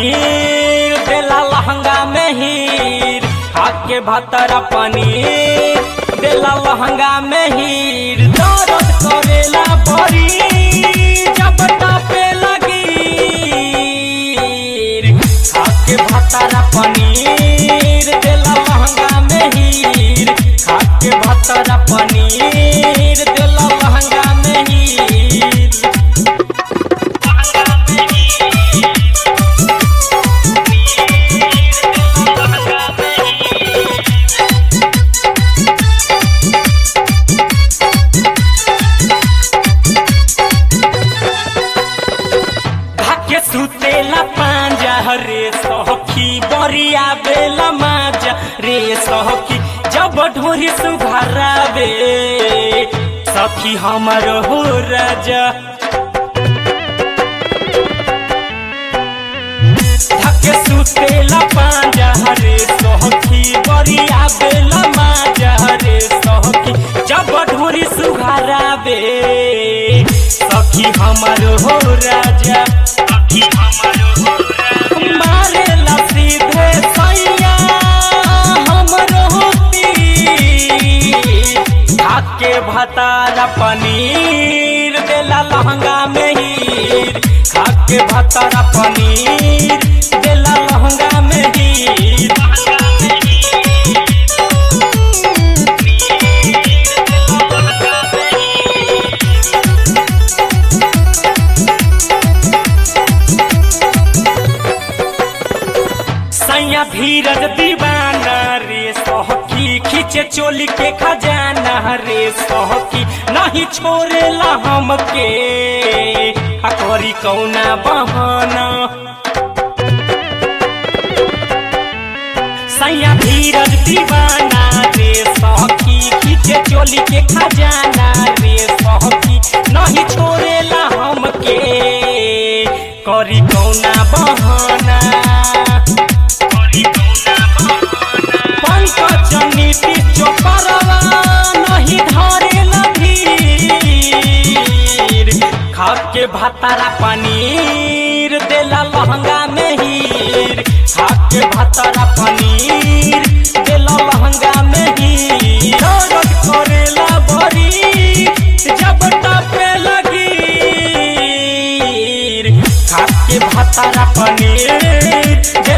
पनीर देला लहंगा में हीर खाके भतरा पनीर देला लहंगा में हीर दर्द करेला बड़ी जब टापे लगी खाके भतरा पनीर देला लहंगा में हीर खाके भतरा पनीर देला लहंगा में हीर धाके सुतेला पांजा रे सखी बरिया बेला माजा रे सखी जब ढोरी सुघरावे सखी हमर हो राजा धाके सुतेला पांजा रे सखी बरिया बेला माजा रे सखी जब ढोरी सुघरावे सखी हमर हो राजा मारेला सीधे सैया हमरो तीर खाके भतारा पनीर देला लहंगा में हीर खाके भतारा पनीर देला लहंगा में हीर सैया धीरज दीवाना रे सहकी खींचे चोली के खजाना रे सहकी नहीं छोड़ेला हमके आ करी कौना बहाना सैया धीरज दीवाना रे सहकी खींचे चोली के खजाना रे सहकी नहीं छोड़ेला हमके करी कौना बहाना पंकज नीति चोपरवा नहीं धरेला भीर खाके भातारा पनीर देला लहंगा में हीर खाके भातारा पनीर देला लहंगा में हीर दर्द करेला बड़ी जब टापे लगी खाके भातारा पनीर